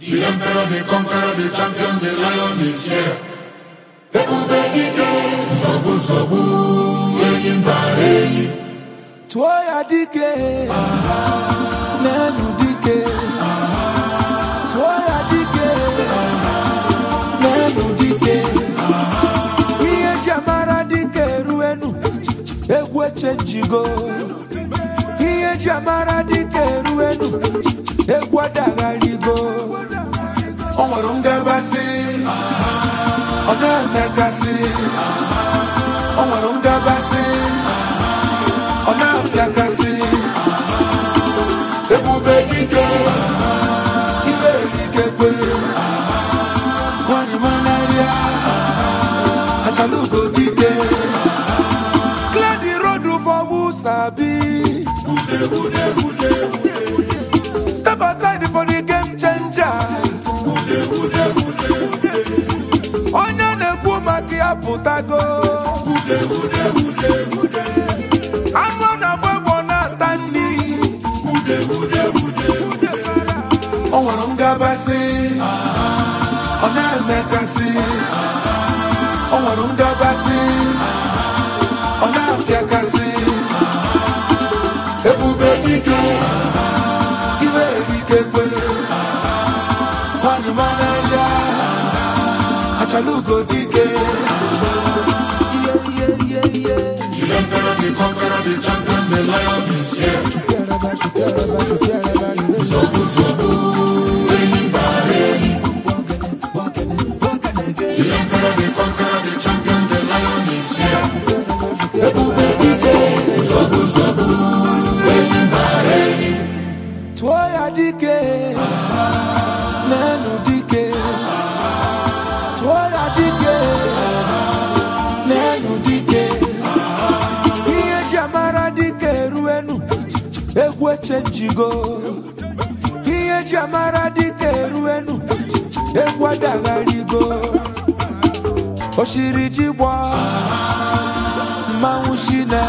The emperor, the conqueror, the champion, the lion is here. Ebube dike, nsogbu nsogbu, enyi mba enyi. tụọ ya dike n'elu dike tụọ ya dike n'elu dike ihe ji amara dike eruenu egwu echenjigo ihe ji amara dike eruenu egwu adagharigo o nwere ngabasị ọ na-emekasị o nwere ngabasị ọ na-apịakasị ebube dike ire erikekwe nwanyị manarịa achalugo dike clear the road for who sabi step aside for the game changer onye na-ekwu maka ya pụtago anụ ọ na-agba egbo na-ata nri o nwere ngabasị ọ na-emekasị o nwere ngabasị ọ na-apịakasị ebube dike iwe erikekwe nwanyị manarịa achalugo dike ihe ihe ihe ihe The emperor, the conqueror, the champion, the lion is here. Nsogbu nsogbu, enyi mba enyi. The emperor, the conqueror, the champion, the lion is here. ebube dike Nsogbu nsogbu, enyi mba enyi. tụọ ya dike n'elu dike tụọ ya dike n'elu dike ihe ji amara dike eruenu egwu echenjigo ihe ji amara dike eruenu egwu adagharigo oshiri ji gbọ mmanwụ shine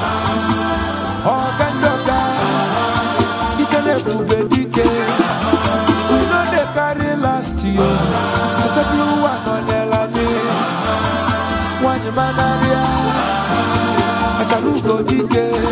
ọga ndị ọga ike na-ebube dike we no dey carry last year asepụrụ ụwa nọnyela mi nwanyị manarịa achalugo dike